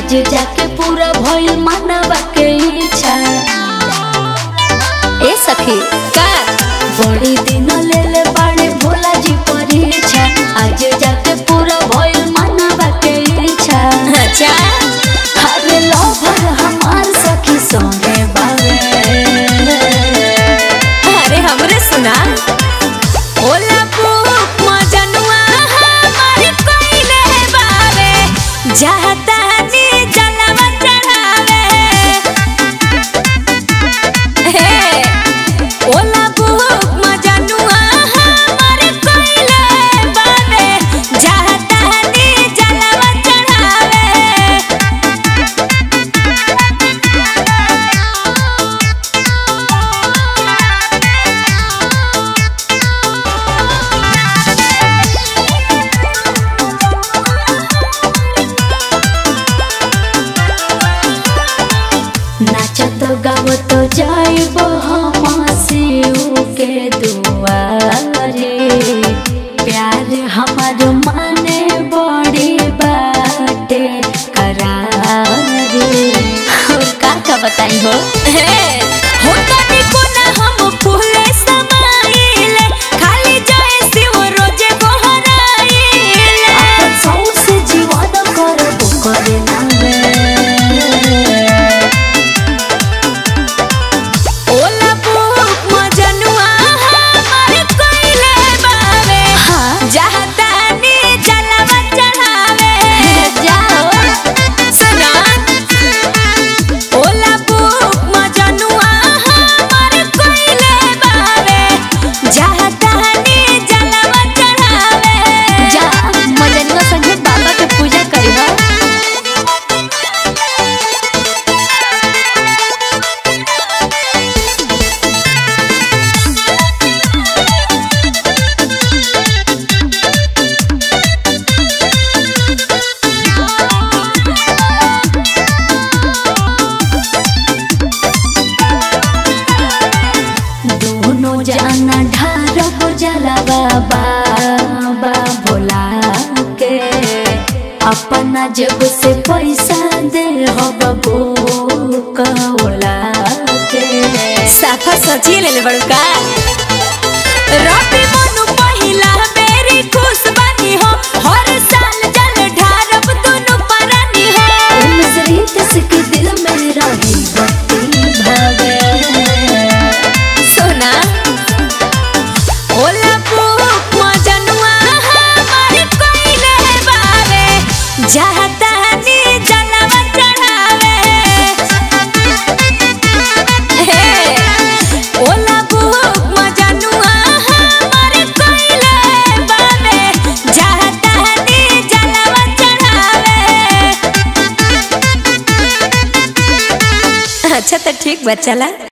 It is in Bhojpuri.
आज जाके पूरा भइल मानवा के इच्छा ए सखी का बड़ी दिन ले ले बाड़े भोला जी परीक्षा आज जाके पूरा भइल मानवा के इच्छा अच्छा अरे लोभर हमार सखी सोने बावे अरे हमरे सुना ओला पुक मजनुआ हमार कोइले बावे जाता नी जलवा चढ़ावे हे ओला पुक मजनुआ हमार कोइले बावे जाता नी जलवा चढ़ावे नाचत गावत जाइब हम शिव के दुआरे प्यार हमार माने बड़ी बाटे करारे और का का बताई हो हो तनी कोना हम फूले समाइले खाली जाए शिव रोजे गोहराइले अपन सौसे जीवन करब करे नावे ओला बुक मजनुआ हमार कोइले बावे हाँ। जाता नी जलवा चढ़ावे जाओ सुना ओला बुक मजनुआ हमार कोइले बावे जाता नी जलवा चढ़ावे जा मजनुआ संगे बाबा के पूजा करी हो दोनों जाना ढार हो जाला बाबा भोला के अपना जब से पैसा दे हो बबू कौला के साफा सची ले ले बड़का रबी मनु पहिला मेरी खुश बनी हो हर साल जल ढारब दुनु परानी हो मिश्रित के दिल में रही भक्ति भावे सोना ओला पुक मजनुआ हमार कोइले बावे जाता नी जलवा चढ़ावे हे ओला पुक मजनुआ हमार कोइले बावे जाता नी जलवा चढ़ावे अच्छा तो ठीक बा चला